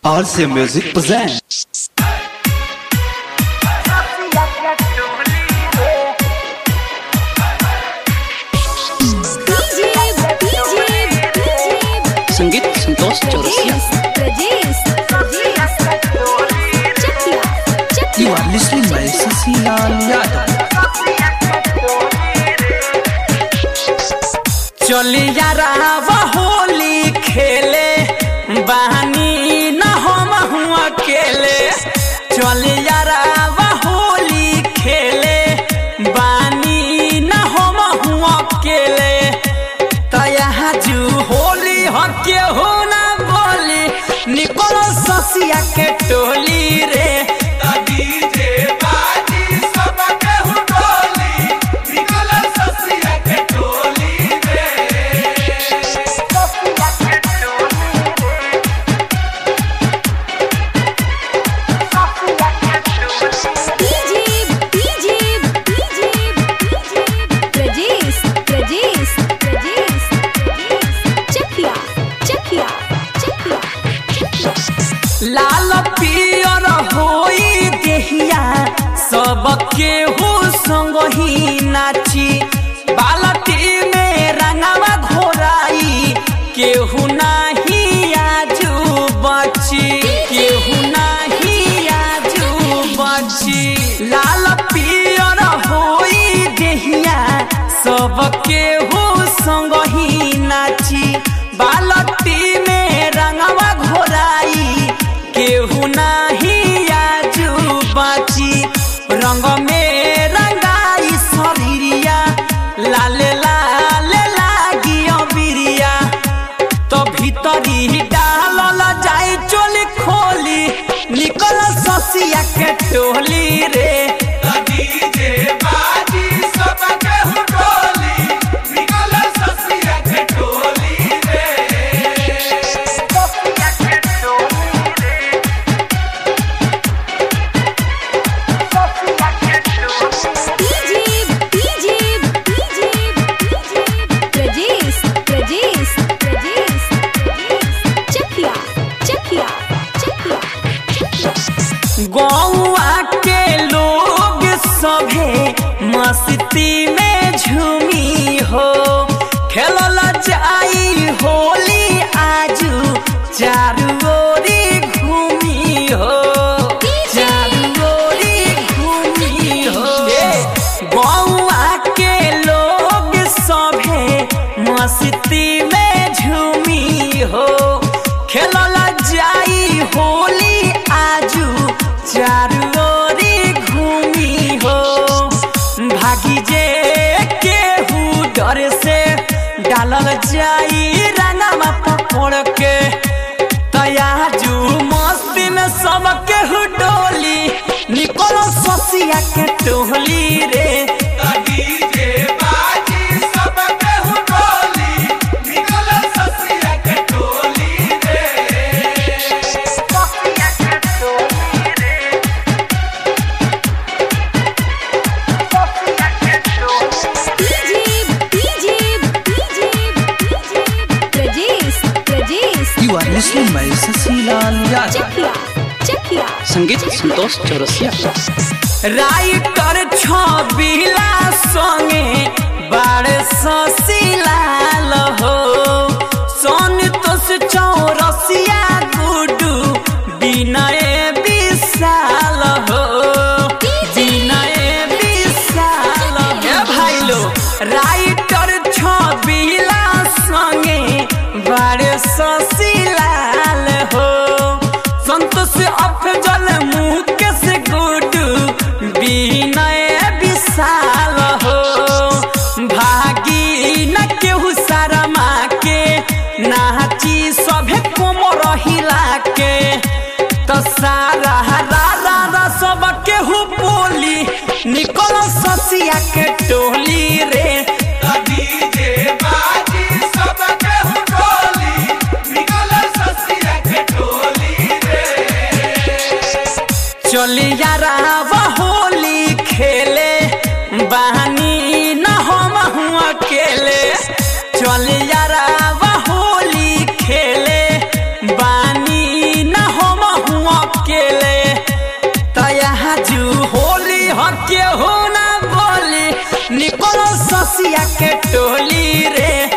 RC Music presents. संगीत Santosh Chaurasia You are listening by Sasilaal Yadav. चली यारा होली खेले बहानी न हम हुआ अकेले चली यारा होली खेले बानी न हम हुआ अकेले तया जू होली हके हो ना बोली निकलो ससिया के टोली रे लाल पियर होई देहिया सबके हो संग ही नाची बालटी में रंगवा घोराई केहू नाही आजू बची केहू नाही आजू बची लाल पियर होई देहिया सबके हो संग ही नाची बालटी में रंगवा घोराई केहू नाही आजू बाची रंग में रंगाई शरीरिया लाले लाले लागी बिरिया तो भीतरी डालल जाई चोली खोली निकल ससिया के टोली रे गौआ के लोग सभे मस्ती में झूमी हो खेलल जाई होली आजू चारू ओरी घूमी हो चारू ओरी घूमी हो गौआ के लोग सभे मस्ती में झूमी हो खेलल जाई होली आजू चारू ओरी घूमी हो भागी जे केहू डर से डालल जाई रंगवा पकड़ के तयाजू मस्ती में सब केहू डोली निकलो ससिया के टोली रे You are listening by Sasilaal Yadav. संगीत संतोष चौरसिया राइटर छबिला संगे बारे ससिलाल हो संतोष चौरसिया गुडू विनय विशाल हो विनय विशाल हे भाई लो राइटर छबिला संगे बारे ससिलाल हो संतोष अफजल मुकेश गुडू विनय विशाल हो भागी न केहू शर्मा के नाची सभे कोमर हिला के तो सारा रा रा रा सब केहू बोली निकल ससिया के टोली रे चली यारा होली खेले बहानी न हम हुआ अकेले चल यारा होली खेले बानी न हम केहू ना बोली निकलो ससिया के टोली रे